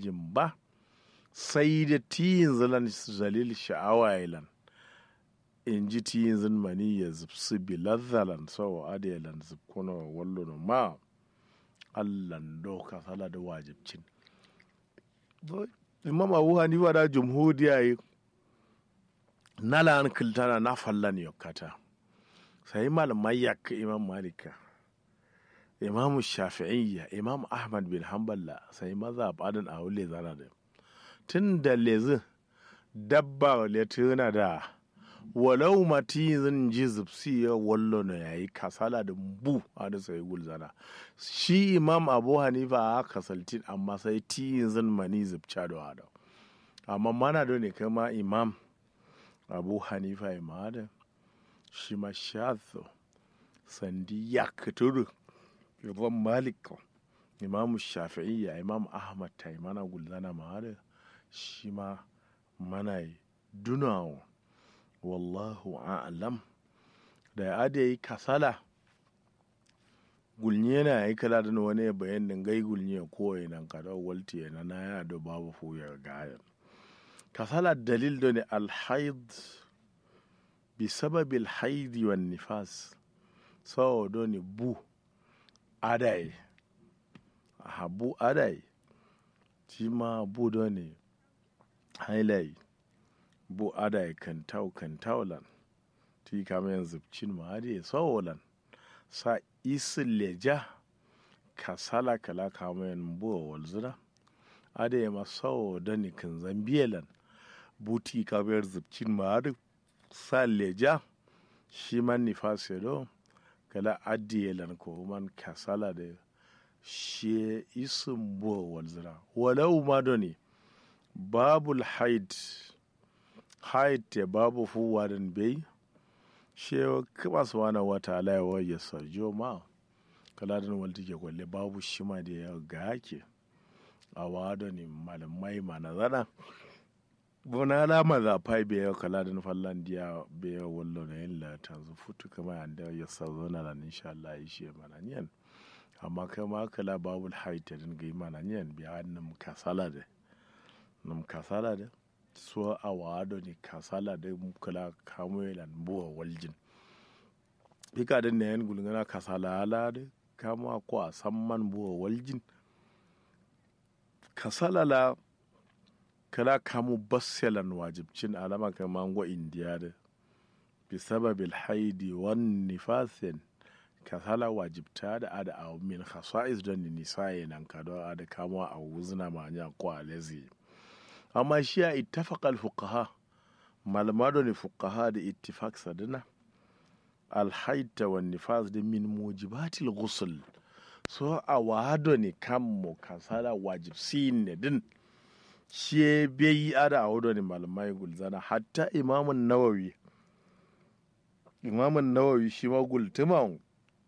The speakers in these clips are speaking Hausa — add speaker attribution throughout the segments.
Speaker 1: waljin ba sai da tiyin zilan zalil sha'awa ilan in ji tiyin zin mani ya zubsu biladzalan sau adalan zubkuna wallo ma allan doka sala da wajibcin imam abu hanifa da jumhuriya yi nala an kiltana na fallan yokkata sai malamai yakka imam malika imam shafi'iyya imam ahmad bin hanbala sai maza badin a wule zana da tun da lezi dabba letuna da walau mati zan ji zubsi ya wallo na yayi kasala da bu a da sai gulzana shi imam abu hanifa a kasaltin amma sai ti zan mani zubca da wada amma mana da ne kama imam abu hanifa ya mada shi ma shazo sandi ya kuturu imam malik imam shafi'iyya imam ahmad ta yi mana gulzana mada shi ma mana dunawa wallahu a'lam da ya ade yi kasala gulnye na yi kala da wani ya bayan din gai gulnye ko nan kada walti na na ya da babu fuyar gayan kasala dalil da ne alhaid bi sababil haidi wan nifas sawo do ne bu adai habu adai shi ma bu do ne hailai bu ada kantau kantaulan ti kama yanzu cin ma ade sawolan sa isin leja kasala kala kama yan buwa walzura ade ma sawo da ni kan zambiyalan buti kama yan zubcin ma ade sa leja shi man nifas do kala adiyalan ko man kasala da shi isin buwa walzura walau ma doni babul haid haite babu fuwarin bai shewa kuma su wani wata alaiwa ya sarjo ma kaladin walti ke kwalle babu shima da ya ga hake a wado ne malamai ma na zana bona alama za fai bai yau kaladin fallan diya bai yau wallo na yin lata zu futu kama yanda ya sarzo na nan insha Allah ya shi mana niyan amma kama kala babul haite din ga yi mana niyan biya hannun kasala da nam kasala da so a wado ni kasala da kula kamuelan buwa waljin ika da nayan gulgana kasala ala da kama ko a samman buwa waljin kasala la kala kamu basselan wajibcin alama kama ngo indiya da bi sababil haidi wan nifasin kasala wajibta da ada a min khasa'is don nisaye nan kado ada kama a wuzna manya ko alezi amma shi a ittafaqal fuqaha malamado ne fuqaha da ittifaq sadina alhaita wa nifas da min mujibatil ghusl so a wado ne kan mu kasala wajib sin ne din shi bai ada a wado ne malamai gulzana hatta imamun nawawi imamun nawawi shi ma gultuman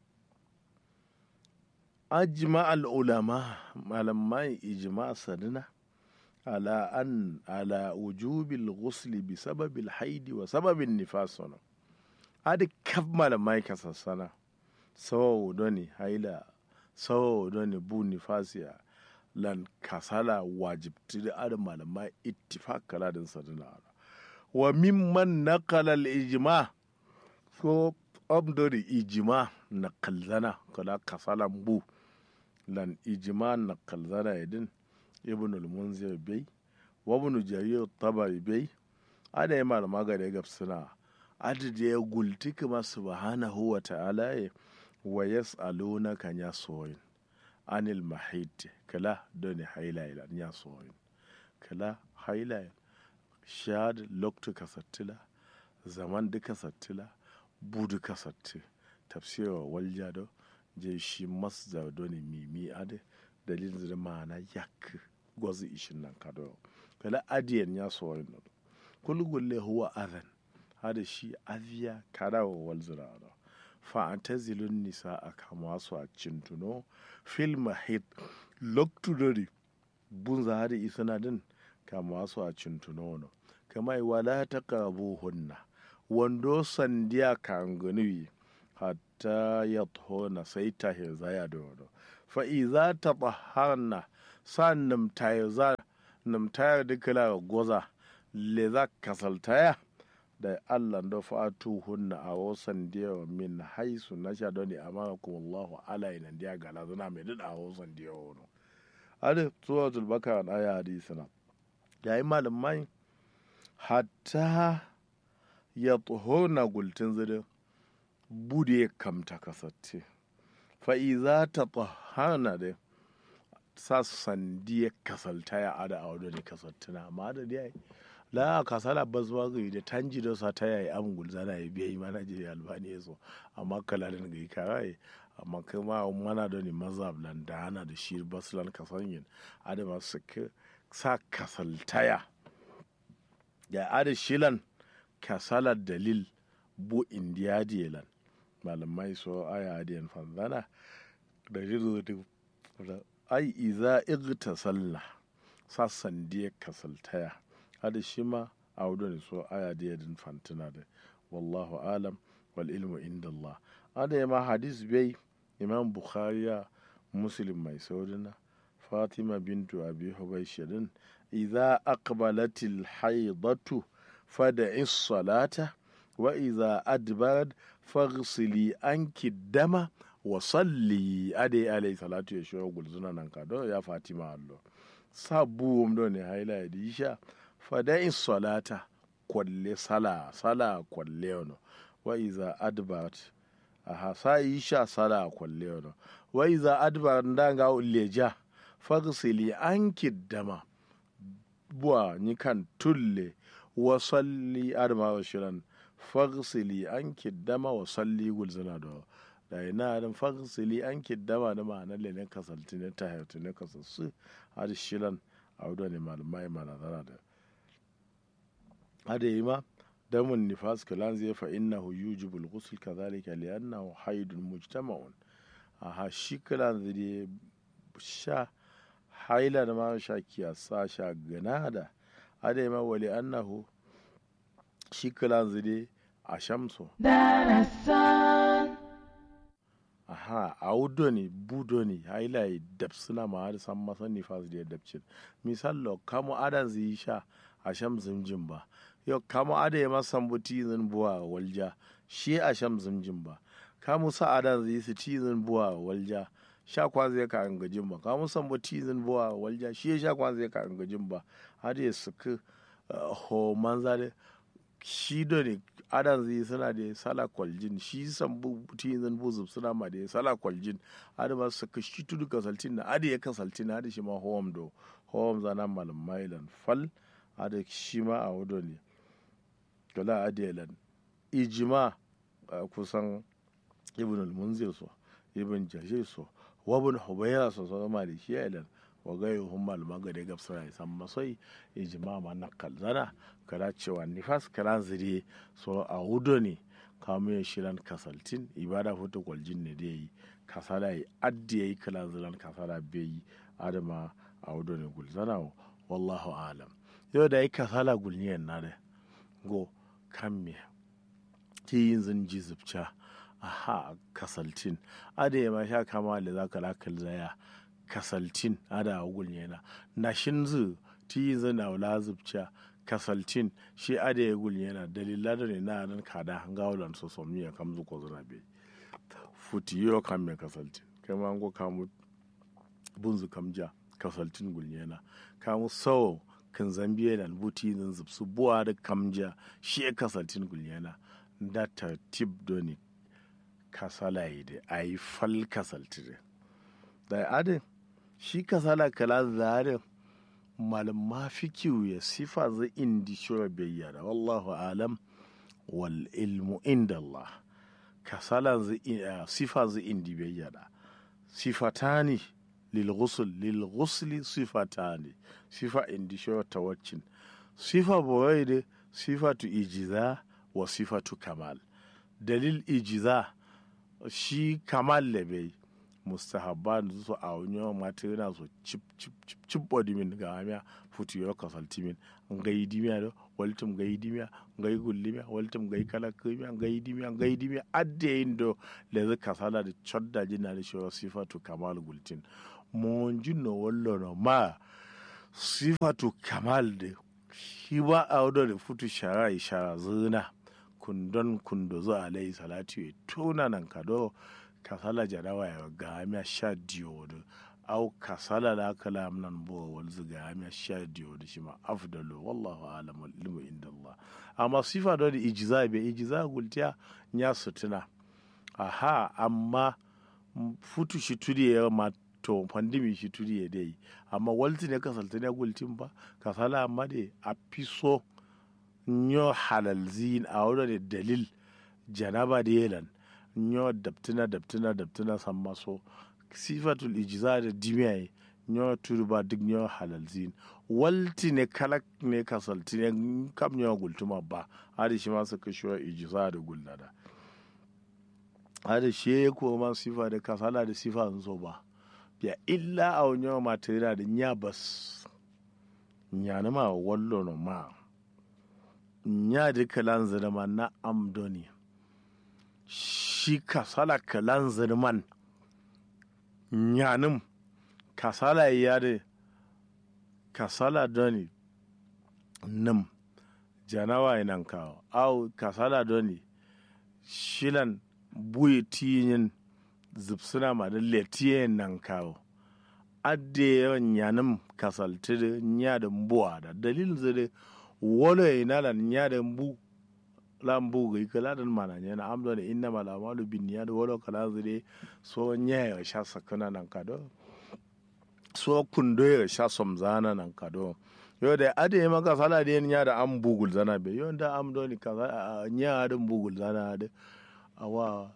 Speaker 1: ajma al ulama malamai ijma sadina على أن على وجوب الغسل بسبب الحيض وسبب النفاس هنا هذا كف ما ما يكسسنا سو دوني هايلا سو دوني بو نفاسيا lan kasala wajibti da adam malamai ittifaq kala din sadina wa mimman naqala al ijma so abdori ijma na kalzana kala kasala bu lan ijma na kalzana yadin ibn al-munzir bai wa ibn jarir tabari bai ada yi malama ga da gabsuna adada ya gulti kuma subhanahu wa ta'ala ya wa yas'aluna kan ya soyin anil mahid kala doni haila ila ya soyin kala haila shad loktu kasattila zaman duka sattila budu kasatti tafsira waljado je shi masdar doni mimi ade dalilin da ma'ana yak gwazi ishin nan kado kala adiyan ya so wani nodo kul gulle huwa adhan hada shi aziya kada wa wal zirara fa antazilun nisa a kama su a cintuno fil mahid loktu dori bun za hada isana din kama su a cintuno no kama wala taqrabuhunna wando sandiya kan ganuwi hatta yadhona sai ta hezaya da wado fa'iza ta ɓaharna sa namtayo za namtayo dukala goza le za kasaltaya da Allah da fatu hunna a wasan diyawa min haisu na sha doni amma kuma Allahu ala ina diya gala zuna mai duk a wasan diyawa wani ade suratul bakara na aya hadisina yayi malamai hatta ya na gultin zirin bude kamta kasatte fa'iza ta tsohana da sa sandiya kasalta ya ada a wadda ne kasaltuna amma da dai la kasala bazwa ga da tanji da sa ta yayi am gulzana ya biya mana je albani yaso amma kalalin ga karai amma kuma mana da ni mazhab lan da hana da shi baslan kasanyin adama su sa kasaltaya ya ada shilan kasalar dalil bu indiya diyelan malamai so aya adiyan fanzana da jiru da ai iza igta sallah sassan diya kasaltaya hada shi ma a ne so aya diya din fantina da wallahu alam wal ilmu inda Allah ada ma hadis bai imam bukhariya muslim mai saurina fatima bintu abi hubaishirin idza aqbalatil haidatu fada'i salata wa idza adbarat faghsili anki dama wa salli ade alayhi salatu ya shiro gulzuna nan ka do ya fatima allo sabu do ne haila da isha fada'i salata kwalle sala sala kwalle ono wa idza adbarat aha sa isha sala kwalle ono wa idza adbarat ndanga uleja faghsili anki dama buwa ni kan tulle wa salli adama wa shiran fagsili an kiddama wa salli gulzana da da ina dan fagsili an kiddama da ma'ana le ne kasalti ne ta hayatu ne kasassu har shiran a wadda ne malamai mana zana da hada yi ma damun nifas kalan zai fa innahu yujibul ghusl kadhalika li'annahu haidun mujtama'un aha shi kalan zai sha haila da ma sha kiyasa sha gana da ada ma wali annahu shi kalan zide a shamso aha a wudo ne budo ne haila ya dabsuna ma har san masan nifas da ya dabcin misal kamo adan zai sha a sham zimjin ba yau kamo ada ya masan buti zin buwa walja shi a sham zimjin ba kamo sa adan zai su ti zin buwa walja sha kwan zai ka angajin ba ka musan ba tizin buwa walja shi sha kwan zai ka angajin ba har ya suka ho manza da shi da ne adan zai suna da sala kwaljin shi san bu tizin bu zub suna ma da sala kwaljin har ma suka shi tudu kasaltin na adi ya kasaltin har shi ma howam do howam zana malam mailan fal har shi ma a wado ne kala adiyalan ijima kusan ibn al-munzir so ibn jashir so wabin hubaira su zama maliki ya ilan wa gayu hun malama ga da gabsa ya san masai ijima ma na kalzana kada cewa nifas kalan zire so a hudo ne kamun ya shiran kasaltin ibada foto kwaljin ne da yi kasala yi addi ya yi kalan ziran kasala bai yi adama a hudo ne gulzana wallahu alam yau da yi kasala gulniyan na da go kan me ti yin zin ji zubca aha kasaltin ada ya sha kama da za ka lakal zaya kasaltin ada a gul yana na shin zu ti yi zana wala zubca kasaltin shi ada ya gul yana dalila da ne na nan kada hanga wulan so so miya kam zu ko zana be futi yo kam me kasaltin kai ma ngo kamu bunzu kamja kasaltin gul yana kamu sawo kan zambiya da buti zan zubsu buwa da kamja shi kasaltin gul yana da tartib doni kasala yi da a yi fal kasaltire da adin shi kasala kala zare malama fikiyu ya sifa zai indi shura bayyana wallahu alam wal ilmu inda Allah kasala zai sifa zai indi bayyana sifatani lil ghusl lil ghusli sifatani sifa indi shura tawaccin sifa boye da sifatu ijiza wa sifatu kamal dalil ijiza shi kamal da bai mustahabba da su a wani yawan mata yana so cip cip cip cip body min ga hamiya futu yau kasalti min ngai dimiya da waltum ngai dimiya ngai gullimiya waltum ngai kala kimiya ngai dimiya ngai dimiya adde yin do da zai kasala da chodda jina da shi sifatu kamal gultin monjin no wallo no ma sifatu kamal de shi ba a wadda da futu shara ishara zina kundon kundo zo alayhi salatu ya tuna nan kado kasala jarawa ya ga amiya sha diyo da au kasala da aka lam nan bo wal zuga amiya sha diyo da shi ma afdalu wallahu alam wal ilmu inda Allah amma sifa da ijiza be ijiza gultiya nya sutuna aha amma futu shi tudi ya ma to pandemi shi tudi ya dai amma walti ne kasalta ne gultin ba kasala amma dai a fiso nyo halal zin a wurin dalil janaba da yelan nyo daptina daptina daptina san maso sifatul ijiza da dimiyaye nyo turba duk nyo halal zin walti ne kalak ne kasalti ne kam nyo gultuma ba hadi shi ma suka shi ijiza da gullada hadi shi ya kuma sifa da kasala da sifa sun so ba biya illa a wani matera da nya bas nya na ma wallo no ma nya da kalan zirman na amdoni shi kasala kalan zirman nyanim kasala ya da kasala doni nim janawa inan kawo au kasala doni shilan buyi tiyin zipsuna ma da letiye nan kawo adde yawan yanim kasalti da nya da mbuwa da dalilin zai wolo ya ina da nya da mbu la mbu ga ika la dan mana nya na amdo da inna mala malu bin ya da wolo kala zai so nya ya sha sakana nan kado so kundo ya sha somzana nan kado yo da ade ma kasala da nya da am bugul zana be yo da amdo ni kaza nya da bugul zana da awa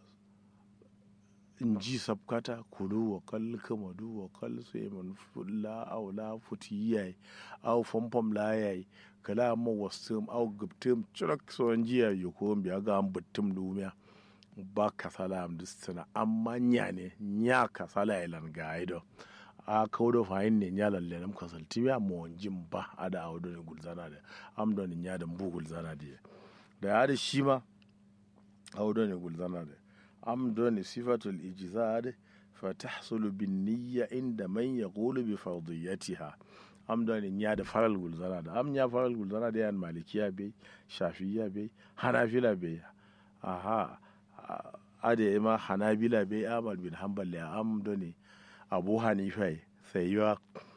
Speaker 1: in ji sabkata kulu wa kal kamadu wa kal sai mun fulla aw la futi yayi aw fomfom la yayi kala ma wasum aw gubtum churak so jiya yuko biya ga am buttum lumiya ba kasala am distina amma nya ne nya kasala ilan ga ido a kawdo fayin ne nya lalle nam kasal tiya mo jin ba ada awdo ne gulzana da am don nya da bu gulzana da da ya da shi ma awdo ne gulzana da am doni sifatul ijzad fatahsulu bin niyya inda man yaqulu bi fardiyatiha am doni nya da faral gulzana da am nya faral gulzana da yan malikiya be shafiya be hanafila be aha ade ma hanabila be amal bin hanbal ya am doni abu hanifa sai ya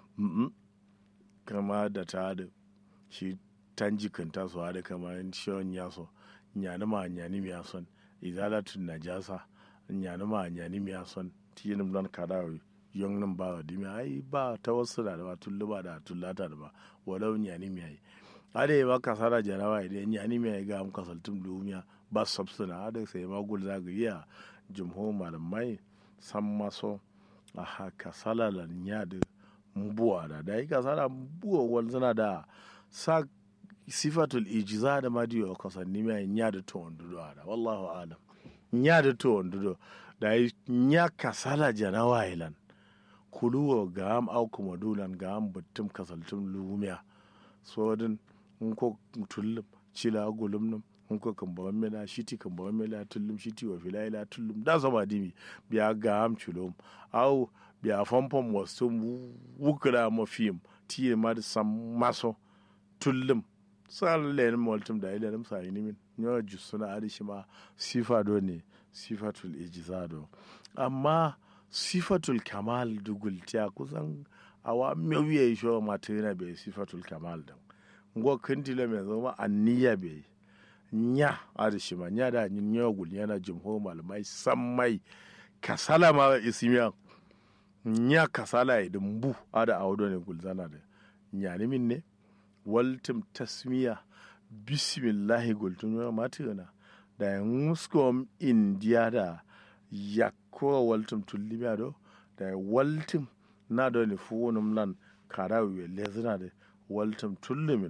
Speaker 1: kama da ta da shi tanjikanta su da kamar shion yaso nyani ma nyani mi yason izalatun najasa nyani ma nyani mi son tiyinim don kada yong nim ba di mi ai ba ta wasu da ba tullu ba da tullata da ba walau nyani mi ai ade ba kasara jarawa ide nyani mi ai ga am kasaltum lumiya ba sabsuna ade sai ma gul za ga iya jumhur malamai san maso a haka salalan nyade mbuwa da da yi kasara mbuwa wal zana da sa sifatul ijiza da madiyo kasanni mai nya da to ondudo ada wallahu alam nya da to ondudo da nya kasala jana wailan kuluwo ga am au kuma dulan ga am buttum kasaltum lumiya so din in ko tullum cila gulum num in ko kan bawan mela shiti kan bawan mela tullum shiti wa filaila tullum da sama dimi biya ga am culum au biya famfam wasu wukula mafiyim tiye ma da sam maso tullum sal len moltum da ilenum sa min nyo jusuna adi shima sifa do ne sifatul ijzado amma sifatul kamal dugul tiya kusan awa mewiye sho matena be sifatul kamal dan ngo kintile me zama anniya be nya adi shima nya da nyo gul yana jumho malamai sammai kasala ma isimiya nya kasala idin bu ada awdo ne gulzana da nya ni min ne waltim tasmiya bismillahi gultun yau matina da ya muskom indiya da ya kowa waltim tullimiya do da ya waltim na da ni fuwunum lan karawi we lezina da waltim tullimin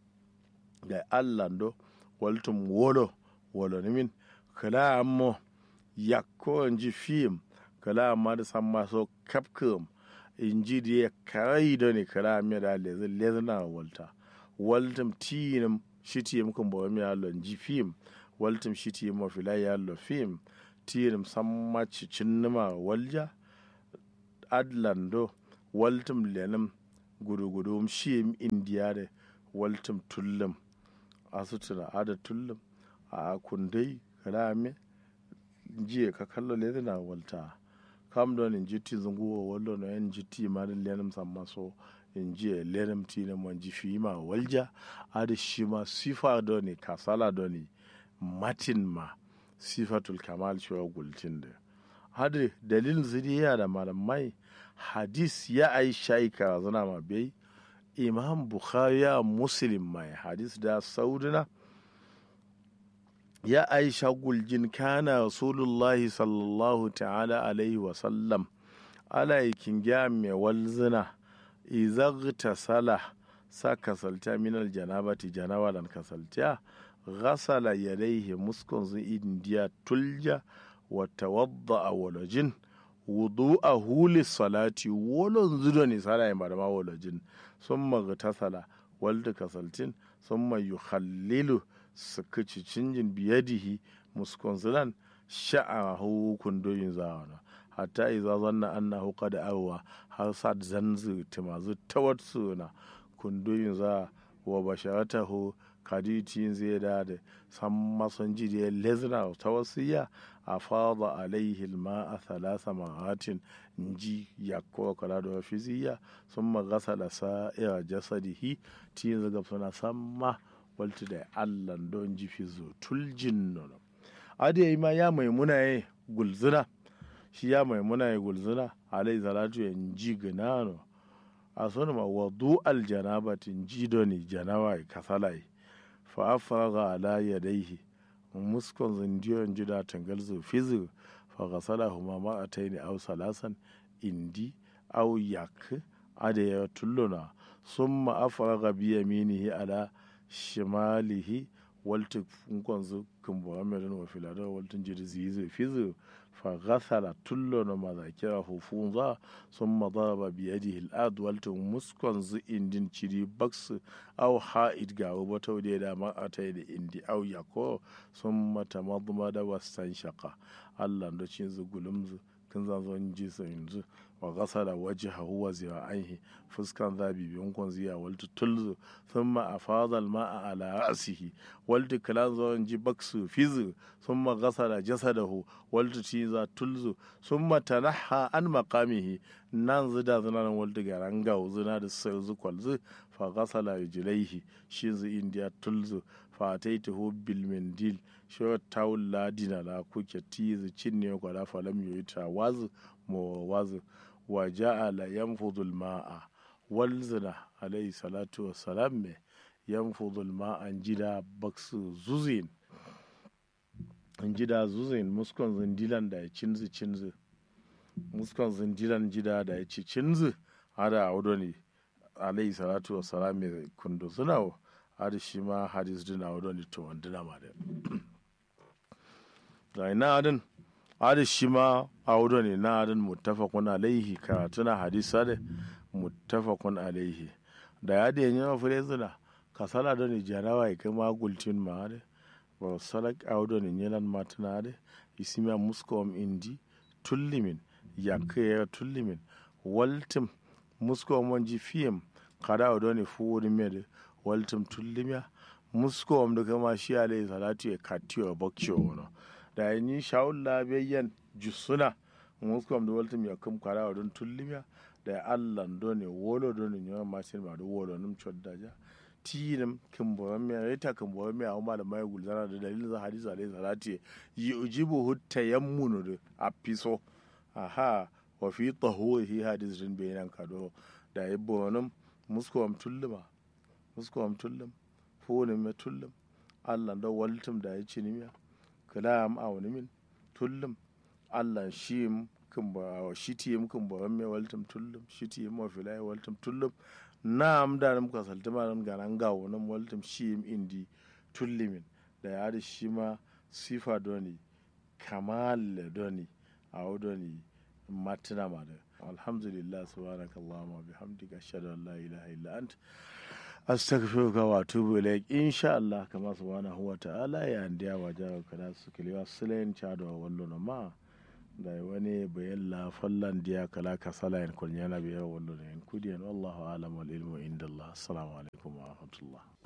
Speaker 1: da ya allan do waltim wolo wolo nimin kala ammo ya kowa ji fim kala amma da san maso kapkum inji da ya karai da ni kala amma da lezina walta waltum tiinum shitiyum ko mbo mi allo ji fim waltum shitiyum mo fila yallo fim tiinum samma cinnuma walja adlando waltum lenim gudu-gudu shiyem indiyare waltum tullum asutuna ada tullum a kundai rame jiye ka kallo le na walta kam don in jiti zunguwa wallo no en jiti ma da lenim samma so in jiye lenim ti na mon jifi ma walja ada shi ma sifa doni kasala doni matin ma sifatul kamal cewa gultin da hadi dalilin zuriya da malamai hadis ya ai shaika zana ma bai imam bukhari ya muslim mai hadis da saudina ya aisha guljin kana rasulullahi sallallahu ta'ala alaihi wasallam ala yakin gya mai walzina izagta sala sa kasalta minal janabati janawalan kasalta غسل يديه مسكن إنديا تلجا وتوضأ ولجن وضوءه للصلاة ولن زدني صلاة مرما ولجن ثم اغتسل ولد كسلتين ثم يخلل سكتشنجن بيده مسكن زلان شعره كندوين زانا حتى إذا ظن أنه قد أوى حصد زنز تمازو توتسونا كندوين زا وبشرته kadicin zai da da san mason jidiyar lezna ta wasiya a fada alaihi ma a thalasa ma'atin ji ya kowa kala da fiziya sun magasa da sa'ira jasadihi tin zaga suna samma walta da allan don ji fizo tuljin nono adi yi ma ya maimuna ya gulzuna shi ya maimuna ya gulzuna alai salatu ya ji ganano a suna ma wadu aljanabatin ji doni janawa kasalai fa'afaraga ala yadaihi muskon zindiyon jida tangal zo fizu fa gasala huma ma ataini aw salasan indi aw yak ada ya tulluna summa afaraga bi yaminihi ala shimalihi walta funkon zu kumbo amedan wa filada waltun jidi zizo fizu fa gasala tulluna ma zakira hufunza summa daraba bi yadihi al-ard waltun muskon zu indin ciri baksu aw ha'id ga wata wadda da ma a ta da indi aw yako sun mata maduma da wasan shaka allah da cin zu gulumzu kin zan zo ji sa yanzu wa gasala wajhahu wa zira'aihi fuskan zabi biyun kun ziya waltu tulzu thumma afadha al-ma'a ala ra'sihi waltu kalan zo ji baksu fizu thumma gasala jasadahu waltu tiza tulzu thumma tanaha an maqamihi nan zida zina nan waltu garanga zina da sai zu kwalzu fa gasala rijlaihi shi zu indiya tulzu fa ataituhu bil mindil shi tawul ladina la kuke tizu cinne kwala falam yoyita wazu mo wazu wa ja'ala yanfudu al-ma'a walzina alayhi salatu wassalam me yanfudu al-ma'a jida baksu zuzin jida zuzin muskon zindilan da ya cinzu cinzu muskon zindilan jida da ya ci cinzu hada a wudo ne alayhi salatu wassalam me kundu suna hada shi ma hadis dina wudo ne to wandina ma da ga ina adin hada shi ma a wudo ne na adin muttafaqun alaihi karatuna hadisa da muttafaqun alaihi da ya da yanyi mafure zina kasala da ni jarawa ya kai magulcin ma da ba salak a wudo ne yanan matana da isimiya muskom indi tullimin ya kai ya tullimin waltim muskom wanji fiyam kada a wudo ne fuwuri mai waltim tullimiya muskom da kama shi alaihi salatu ya katiyo bakciyo wani da yi shawun labiyyan jusuna muskom da waltum ya kum kara wa don tullimiya da allah do ne wolo do ne nyawa masin ma do wolo num choddaja tinam kimbo me reta kimbo me a da mai gulzana da dalilin za hadisi alaihi salati yi ujibu hutta yammunu da apiso aha wa fi tahurihi hadisin bayanan kado da yibbo num muskom tulluma muskom tullum fone me tullum allah do waltum da ya cinimiya kalam a wani min tullum allah shi kan ba shi ti mu kan ba me waltum tullum shi ti mu filai waltum tullum na am da nam ka salta ma nam ganan ga wannan waltum shi indi tullimin da ya da shi ma sifa doni kamal doni a doni matina ma da alhamdulillah subhanakallahumma bihamdika ashhadu an la ilaha illa anta astaghfiruka wa atubu ilaik insha Allah kama subhanahu wa ta'ala ya ndiya wa jawo kada su kiliwa silen chado wallo no ma da wani bayan la fallan diya kala kasala en kon yana biya wallo en kudiyan wallahu alam wal ilmu inda Allah assalamu alaikum wa rahmatullah